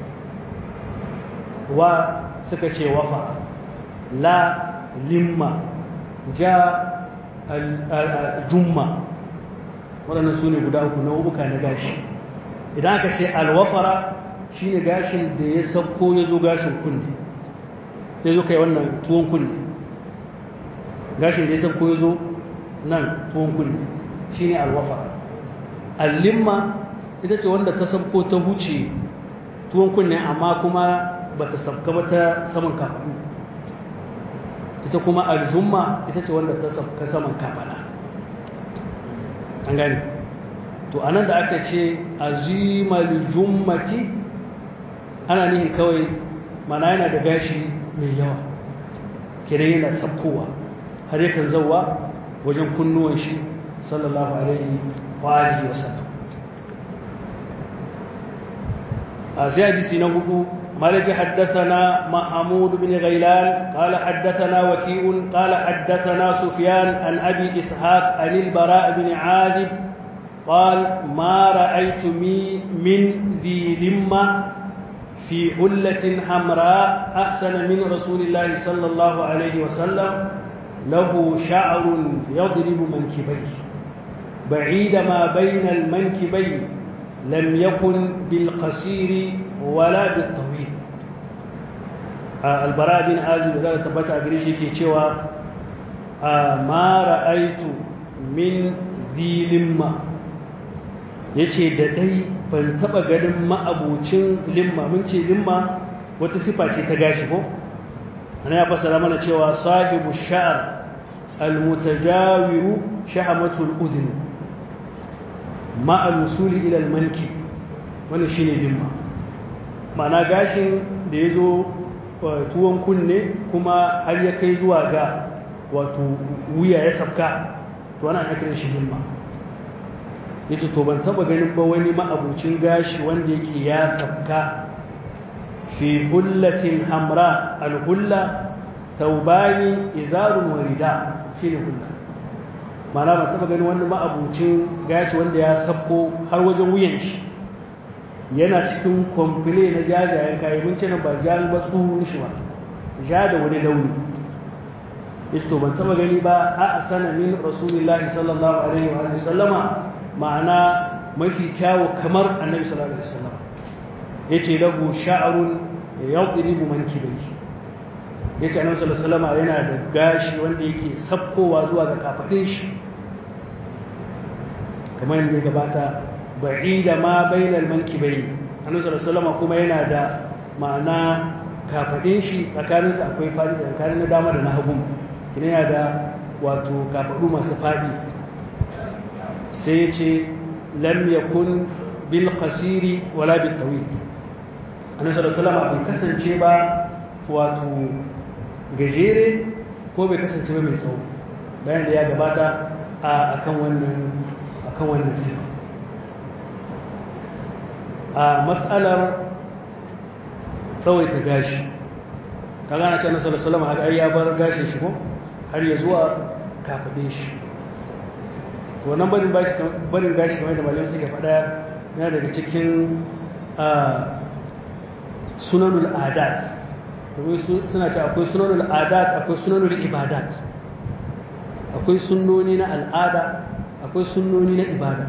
[SPEAKER 1] wa suka ce wafa la limma ja jumma waɗannan su ne guda uku nau'uka na gashi idan aka ce alwafara shine gashin da ya sauko ya zo gashin kunne ya zo kai wannan tuwon kunne gashin da ya sauko ya zo nan tuwon kunne shine alwafara allimma ita ce wanda ta sauko ta huce tuwon kunne amma kuma ba ta sabka ba ta saman kafaɗu ita kuma aljumma ita ce wanda ta sabka saman kafada an gani to anan da aka ce azimal jummati ana nihin kawai mana yana da gashi mai yawa kenan yana sabkowa har yakan zauwa wajen kunnuwan shi sallallahu alaihi wa alihi wa sallam a sai hadisi na hudu مالك حدثنا محمود بن غيلان قال حدثنا وكيء قال حدثنا سفيان عن أبي إسحاق عن البراء بن عاذب قال ما رأيت من ذي ذمة في حلة حمراء أحسن من رسول الله صلى الله عليه وسلم له شعر يضرب منكبيه بعيد ما بين المنكبين لم يكن بالقصير ولا بالطويل البراء بن عازب قال تبت أجريش يكي شوى ما رأيت من ذي لمة yace da dai ban taba ganin ma'abucin limma mun ce limma wata sifa ce ta gashi ko ana ya fassara mana cewa sahibu sha'r almutajawiru shahamatul udhun ma al-wusuli ila al-mankib wannan shine limma ma'ana gashin da yazo tuwon kunne kuma har ya kai zuwa ga wato wuya ya sabka to ana kiran shi limma yace to ban taba ganin ba wani ma'abucin gashi wanda yake ya sabka fi hullatin hamra al-hulla thawbani izarun wa rida shine hulla mana ban taba ganin wani ma'abucin gashi wanda ya sabko har wajen wuyan shi yana cikin komfile na jajayen kayan mun ce nan ba jami ba tsohon shi ba ja da wani launi yace to ban taba gani ba a sana min rasulullahi sallallahu alaihi wa sallama ma'ana mafi kyawu kamar annabi sallallahu alaihi wasallam yace lahu sha'run yadribu mankibayhi yace annabi sallallahu alaihi wasallam yana da gashi wanda yake sabkowa zuwa ga kafadin shi kamar yadda gabata ba'ida ma bainal mankibayn annabi sallallahu alaihi wasallam kuma yana da ma'ana kafadin shi tsakanin su akwai fadi tsakanin na dama da na hagu kina yana da wato kafadu masu fadi sai ce lam yakun bil qasiri wala bil tawil annabi sallallahu alaihi wasallam bai kasance ba wato gajere ko bai kasance ba mai tsawo bayan da ya gabata a akan wannan akan wannan sifa a mas'alar tsawaita gashi ka gana ce annabi sallallahu alaihi wasallam ya bar gashin shi ko har ya zuwa kafadin shi to nan barin bashi barin gashi kamar da malamai suke faɗa yana daga cikin sunanul adat domin suna ce akwai sunanul adat akwai sunanul ibadat akwai sunnoni na al'ada akwai sunnoni na ibada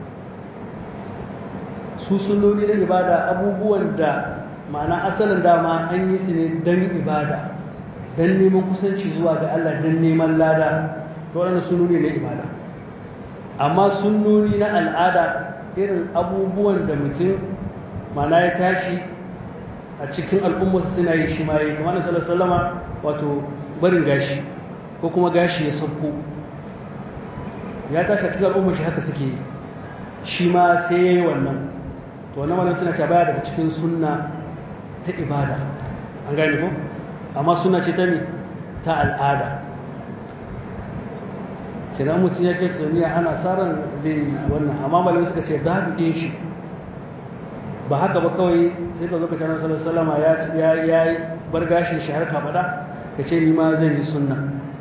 [SPEAKER 1] su sunnoni na ibada abubuwan da ma'ana asalin dama an yi su ne don ibada don neman kusanci zuwa ga Allah don neman lada to waɗannan sunnoni na ibada amma sunnoni na al'ada irin abubuwan da mutum ma'ana ya tashi a cikin al'ummarsa suna yi shi ma yi kamar na salama wato barin gashi ko kuma gashi ya sauko ya tashi a cikin al'ummar shi haka suke yi shi ma sai ya yi wannan to wannan wannan suna ce baya daga cikin sunna ta ibada an gane ko amma suna ce ta ne ta al'ada kira mutum ya kai tsoniya ana tsarin zai yi wannan amma malamai suka ce dabi ɗin shi ba haka ba kawai sai ka zo ka canar sallar salama ya yi bar gashin shi har kafaɗa ka ce ni ma zan yi sunna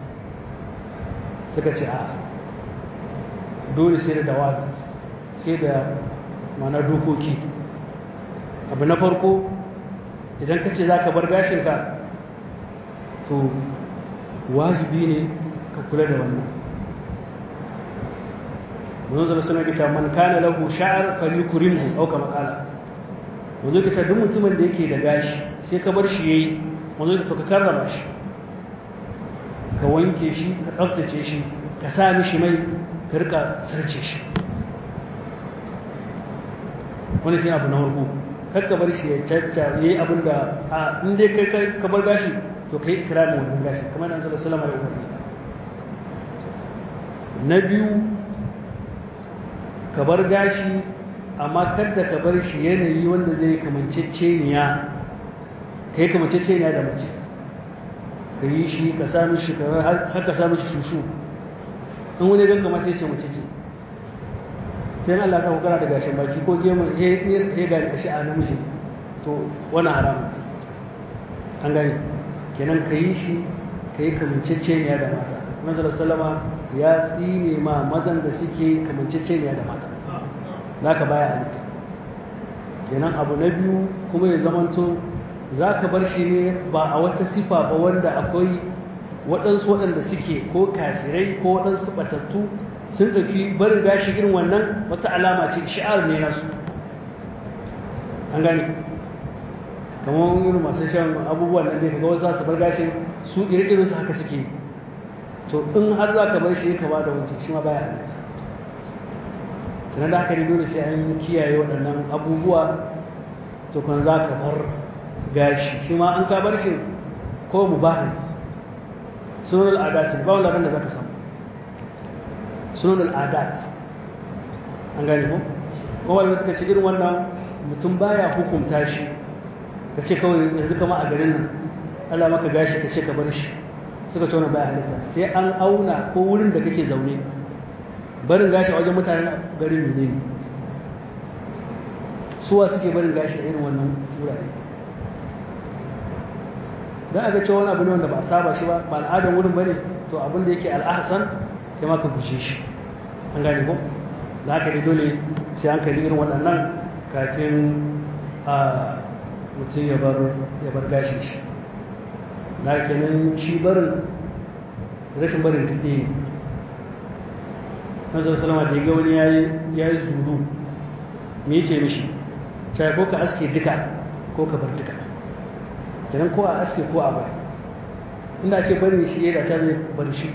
[SPEAKER 1] suka ce a dole sai da dawa sai da mana dokoki abu na farko idan ka ce za ka bar gashinka to wajibi ne ka kula da wannan manzon suna kita man kana lahu sha'ar falyukrimhu aw kama qala manzon kita duk mutumin da yake da gashi sai ka bar shi yayi manzon to ka karrama shi ka wanke shi ka tsaftace shi ka sa mishi mai ka rika sarce shi wani shi abu na farko kar ka bar shi ya cacca yayi abin da a in dai kai ka bar gashi to kai ikramin wannan gashi kamar nan sallallahu alaihi wasallam ya umarni na biyu ka bar gashi amma kada ka bar shi yanayi wanda zai kamanceceniya kai kamanceceniya da mace ka yi shi ka sami shi har ka sami shi shushu in wani ganka ma sai ce mace ce sai Allah sa kana da gashin baki ko gemu he ga shi a namiji to wani haramun an gani kenan ka yi shi ka yi kamanceceniya da mata manzala sallama ya tsine ma mazan da suke kamanceceniya da mata za ka baya halitta kenan abu na biyu kuma ya zamanto za ka bar shi ne ba a wata sifa ba wanda akwai waɗansu waɗanda suke ko kafirai ko waɗansu batattu sun ɗauki barin gashi irin wannan wata alama ce shi'ar ne nasu an gane kamar irin masu shan abubuwan nan dai kaga wasu za su bar gashin su iri su haka suke to in har za ka bar shi ka ba da wancan shi ma baya halitta tunan da haka ne dole sai an kiyaye waɗannan abubuwa to kan za ka bar gashi shi ma an ka bar shi ko mu ba sunan al'adat ba wanda da za ka samu sunan al'adat an gane ko kuma da suka ci irin wannan mutum baya hukunta shi ka ce kawai yanzu kama a garin nan Allah maka gashi ka ce ka bar shi suka ce wannan baya halitta sai an auna ko wurin da kake zaune barin gashi a wajen mutanen garin ne suwa suke barin gashi a irin wannan wurare don a ga cewa wani abu ne wanda ba a saba shi ba ba al'adar wurin ba ne to abin da yake al'ahasan kai ma ka guje shi an gane ko za ka yi dole sai an kalli irin waɗannan kafin a mutum ya bar gashi shi na kenan shi barin rashin barin tuɗe nazar salama da ya ga wani ya yi zuru me ce mishi sai ko ka aske duka ko ka bar duka kenan ko a aske ko a bari inda ce bari shi ya da ta zai bar shi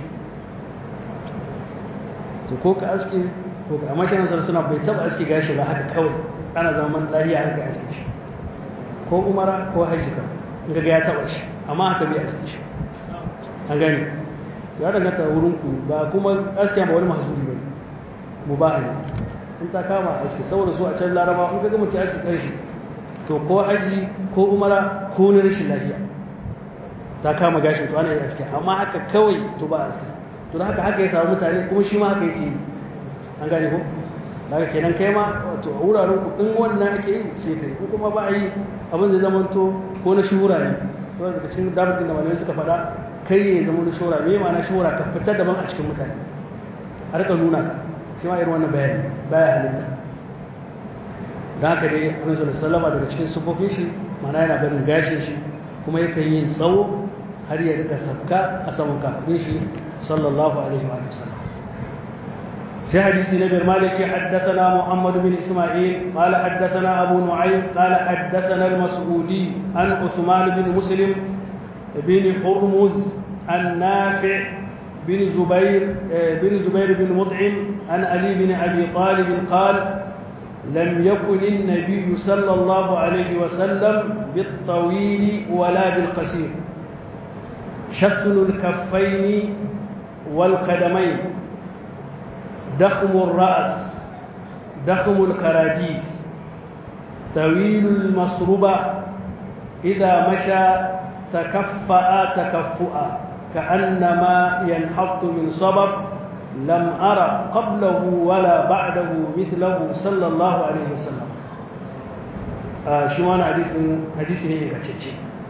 [SPEAKER 1] to ko ka aske ko ka amma shi nan suna bai taba aske gashi ba haka kawai ana zaman lafiya haka aske shi ko umara ko hajji kan in ga ya taba shi amma haka bai aske shi an gani ya danganta wurin ku ba kuma aske ba wani mahzuri ba mu ba ne in ta kama aske saboda su a can laraba in ga mutum aske kanshi to ko hajji ko umara ko na rashin lafiya ta kama gashin to ana yi aske amma haka kawai to ba aske to da haka haka ya samu mutane kuma shi ma haka yake an gane ko daga kenan kai ma wato a wuraren ku in wannan ake yi sai kai ko kuma ba a yi abin da zaman to ko na shura ne to daga cikin damar da malamai suka faɗa kai ya zama na shura me ma na shura ka fitar daban a cikin mutane a rika nuna ka shi ma irin wannan bayani baya halitta da haka dai annabi sallallahu alaihi wasallam daga cikin sufofin shi mana yana barin gashin shi kuma yakan yin tsawo har ya rika sabka a saman kafin shi sallallahu alaihi wa sallam في حديث نبي مالك حدثنا محمد بن إسماعيل قال حدثنا أبو نعيم قال حدثنا المسعودي عن عثمان بن مسلم بن حرمز عن نافع بن زبير بن زبير بن مطعم عن علي بن أبي طالب قال لم يكن النبي صلى الله عليه وسلم بالطويل ولا بالقصير شثن الكفين والقدمين دخم الرأس دخم الكراديس طويل المصربة إذا مشى تكفأ تكفؤا كأنما ينحط من صبب لم أرى قبله ولا بعده مثله صلى الله عليه وسلم shi wani hadisi ne ingantacce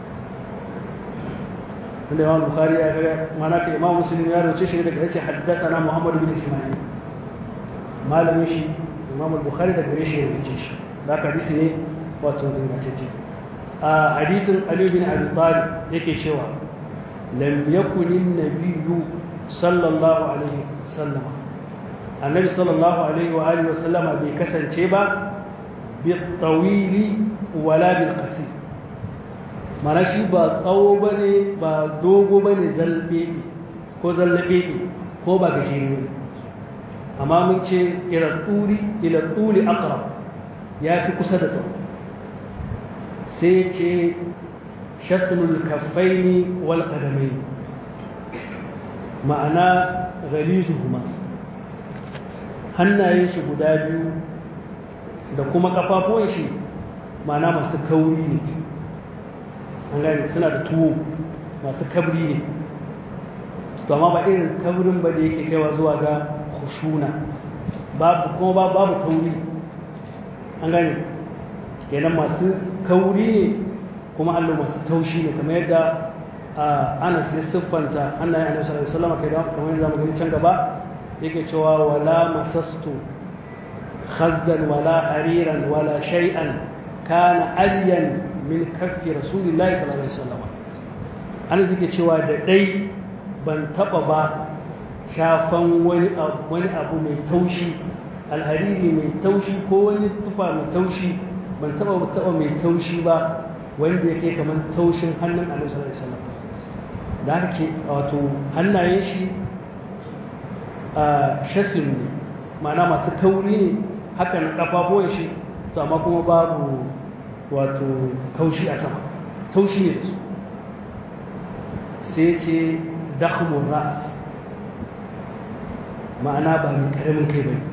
[SPEAKER 1] tunda imam bukhari ya ga mana ka imam muslim ya roce shi daga yace haddathana muhammad bin isma'il malamin shi imam bukhari daga gare shi ya roce shi da hadisi ne wato ingantacce a hadisin ali bin abi talib yake cewa lam yakun an-nabiyyu sallallahu alaihi wasallam annabi sallallahu alaihi wa alihi wasallama bai kasance ba bitawili wala bil qasir mana shi ba tsawo bane ba dogo bane zalbe ko zallabe ko ba gajere ne amma mun ce ila turi ila turi aqrab ya fi kusa da tsawo sai ce shatlul kaffaini wal qadamai ma'ana ghalizuhuma hannayen shi guda biyu da kuma kafafuwan shi ma'ana masu kauri ne an gane suna da tuwo masu kabri ne to amma ba irin kabrin ba da yake kaiwa zuwa ga khushuna babu kuma babu tauri an gane kenan masu kauri ne kuma allo masu taushi ne kamar yadda anas ya siffanta hannayen annabi sallallahu alaihi wasallam kai da kamar yadda zamu gani can gaba yake cewa wala masastu khazzan wala hariran wala shay'an kana alyan min kaffi rasulillahi sallallahu alaihi wasallam anas yake cewa da dai ban taba ba shafan wani wani abu mai taushi alhariri mai taushi ko wani tufa mai taushi ban taba taba mai taushi ba wanda yake kamar taushin hannun annabi sallallahu alaihi wasallam da haka ke wato hannayen shi a shafin ne ma'ana masu kauri ne haka na kafafuwan shi to amma kuma babu wato kaushi a sama taushi ne da su sai ce dakhmun ra'as ma'ana ba mai karamin kai bane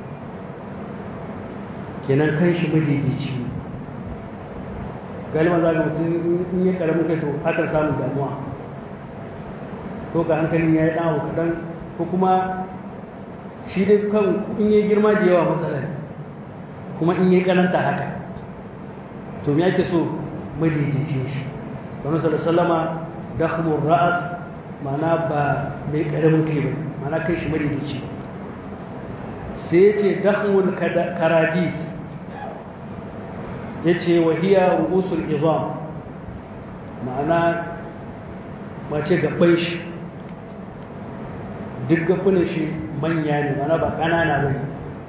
[SPEAKER 1] kenan kan shi madaidaici ne galiban za ga mutum in yi karamin kai to akan samun damuwa ko ka hankalin ya yi ɗawo kaɗan ko kuma shi dai kan in yi girma da yawa matsala ne kuma in yi ƙananta haka to me ake so madaidaici shi wani sallama dakhmur ra'as ma'ana ba mai ƙaramin kai ba ma'ana kai shi madaidaici sai ce dakhmul karadis ya ce wahiya ru'usul izam ma'ana mace gaban shi duk gafunan shi manya ne ma'ana ba ƙanana ba ne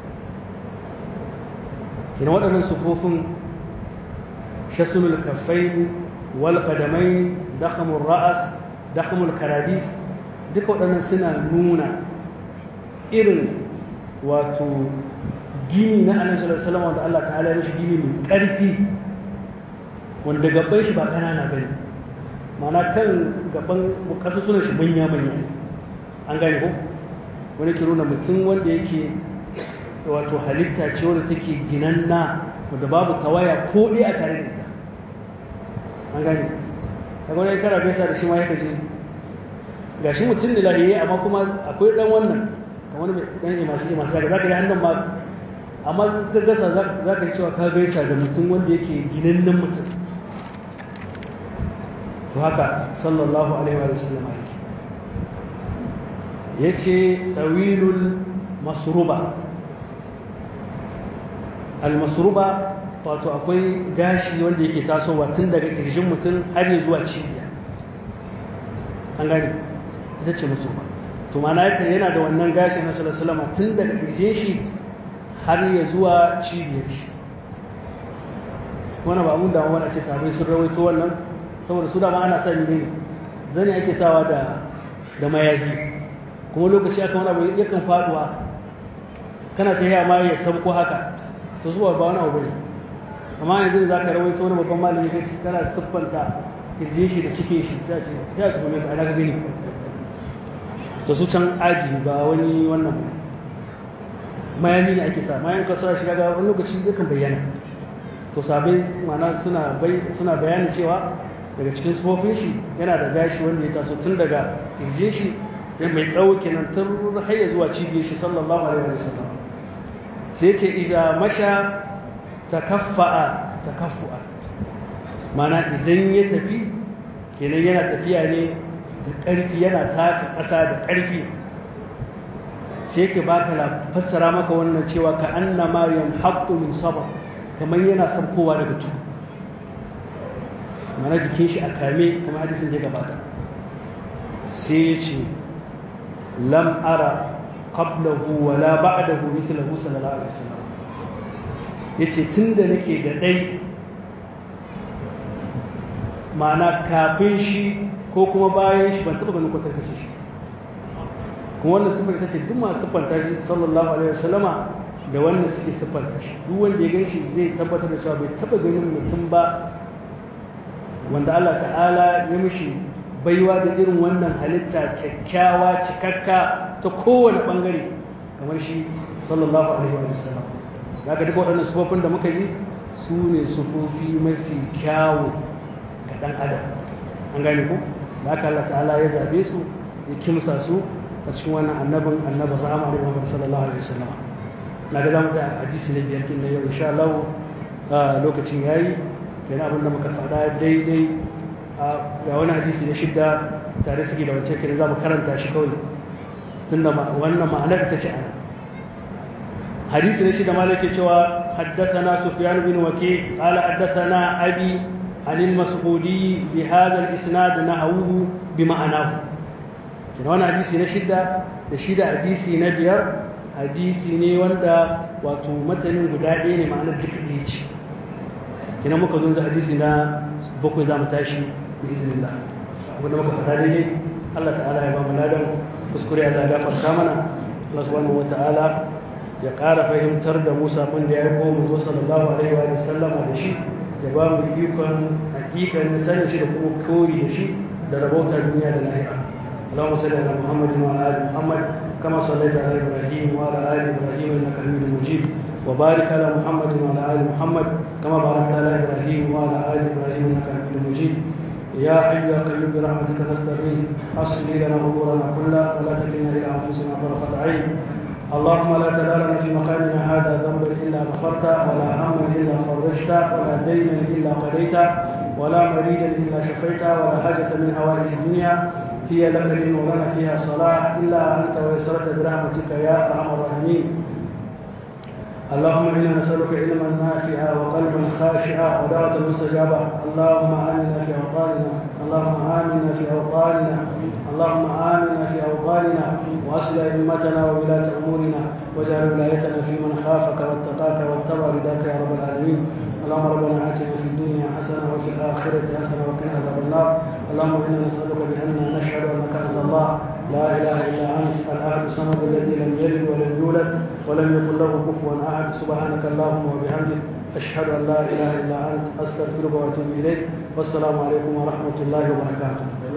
[SPEAKER 1] kina waɗannan sufofin shasunul kafai wal qadamai dakhamur ra'as dakhamul karadis duka waɗannan suna nuna irin wato gini na annabi sallallahu alaihi wasallam wanda Allah ta'ala ya mishi gini mai ƙarfi wanda gaban shi ba ƙanana bane ma'ana kan gaban kasusunan shi manya manya an gane ko wani ke nuna mutum wanda yake wato halitta ce wanda take ginanna wanda babu tawaya ko ɗaya a tare da ita an gane kaga wani kara gaisa da shi ma yaka je gashi mutum ne lahiyayye amma kuma akwai dan wannan kamar mai dan imasi imasi ga zaka yi hannun ma amma ka gasa za ka cewa ka gaisa da mutum wanda yake ginannen mutum to haka sallallahu alaihi wa sallam yake ya ce tawilul masruba al-masruba wato akwai gashi wanda yake tasowa tun daga ƙirjin mutum har zuwa cibiya an gani ita ce masruba to mana yake yana da wannan gashi na sallallahu tun daga ƙirjin shi har ya zuwa cibiyar shi wani ba mun da wani ce sabai sun rawaito wannan saboda su dama ana sani ne zane ake sawa da da mayafi kuma lokaci aka wani abu yakan faduwa kana ta yi ma ya sauko haka to zuwa ba wani abu bane amma yanzu za ka rawaito wani babban malami ka ci kana siffanta kirjin shi da cikin shi sai ce ya tuhume ka ana ka gani to su can aji ba wani wannan mayani ne ake sa mayan kasuwa shi daga wani lokaci yakan bayyana to sabai mana suna suna bayanin cewa daga cikin sufofin shi yana da gashi wanda ya taso tun daga kirjin shi ya mai tsawo kenan tun har ya zuwa cibiyar shi sallallahu alaihi wa sallam sai ce iza masha takaffa'a takaffu'a mana idan ya tafi kenan yana tafiya ne da ƙarfi yana taka ƙasa da ƙarfi sai ke baka la fassara maka wannan cewa ka anna maryam haqqu min sabr kamar yana sabkowa daga tudu mana jikin shi a kame kamar hadisin da ya gabata sai ya ce lam ara qablahu wala ba'dahu mithlahu sallallahu alaihi wasallam yace tunda nake da dai ma'ana kafin shi ko kuma bayan shi ban taba ganin kwatankace shi kuma wannan sifar ta ce duk masu siffanta shi sallallahu alaihi wasallama da wannan suke siffanta shi duk wanda ya gan shi zai tabbatar da cewa bai taba ganin mutum ba wanda Allah ta'ala ya mishi baiwa da irin wannan halitta kyakkyawa cikakka ta kowane bangare kamar shi sallallahu alaihi wa sallam daga duka waɗannan sufofin da muka ji su ne sufofi mafi kyawu ga ɗan adam an gane ku da haka Allah ta'ala ya zabe su ya kimsa su a cikin wannan annabin annabin rahama da Muhammad sallallahu alaihi wasallam na ga zamu tsaya hadisi na biyar kin yau insha Allah lokacin yayi kenan abin da muka faɗa daidai ga wani hadisi na shidda tare suke da wancan kenan zamu karanta shi kawai tunda wannan ma'anar ita ce ana hadisi na shidda malaka cewa حدثنا سفيان بن وكيع قال حدثنا أبي عن المسعودي بهذا الإسناد نحوه بمعناه kina wani hadisi na shida da shida hadisi na biyar hadisi ne wanda wato matanin guda ɗaya ne ma'anar duka ɗaya ce kina muka zo hadisi na bakwai za mu tashi bi iznillah wanda muka faɗa daidai Allah ta'ala ya ba mu ladan kuskure Allah ya gafarta mana Allah subhanahu wa ta'ala ya ƙara fahimtar da mu sakon da ya yi mu zo sallallahu alaihi wa sallama da shi ya ba mu ikon hakikanin sanin shi da kuma koyi da shi da rabauta duniya da lahira اللهم صل على محمد وعلى ال محمد كما صليت على ابراهيم وعلى ال ابراهيم انك حميد مجيد وبارك على محمد وعلى ال محمد كما باركت على ابراهيم وعلى ال ابراهيم انك حميد مجيد يا حي يا قيوم برحمتك نستغيث اصل لنا امورنا كلها ولا تكلنا الى انفسنا طرفه عين اللهم لا تدع لنا في مقامنا هذا ذنبا الا غفرته ولا هما الا فرجته ولا دينا الا قضيته ولا مريدا الا شفيته ولا حاجه من هوائج الدنيا هي لك دين ولنا فيها صلاح الا انت ويسرت برحمتك يا ارحم الراحمين اللهم انا نسالك علما نافعا وقلبا خاشعا ودعوه مستجابه اللهم امنا في اوطاننا اللهم امنا في اوطاننا اللهم امنا في اوطاننا واصل ائمتنا وولاة امورنا واجعل ولايتنا في من خافك واتقاك واتبع رداك يا رب العالمين اللهم ربنا اتنا في الدنيا حسنه وفي الاخره حسنه وقنا عذاب النار اللهم انا نسالك باننا نشهد انك انت الله لا اله الا انت الاحد الصمد الذي لم يلد ولم يولد ولم يكن له كفوا احد سبحانك اللهم وبحمدك اشهد ان لا اله الا انت استغفرك واتوب اليك والسلام عليكم ورحمه الله وبركاته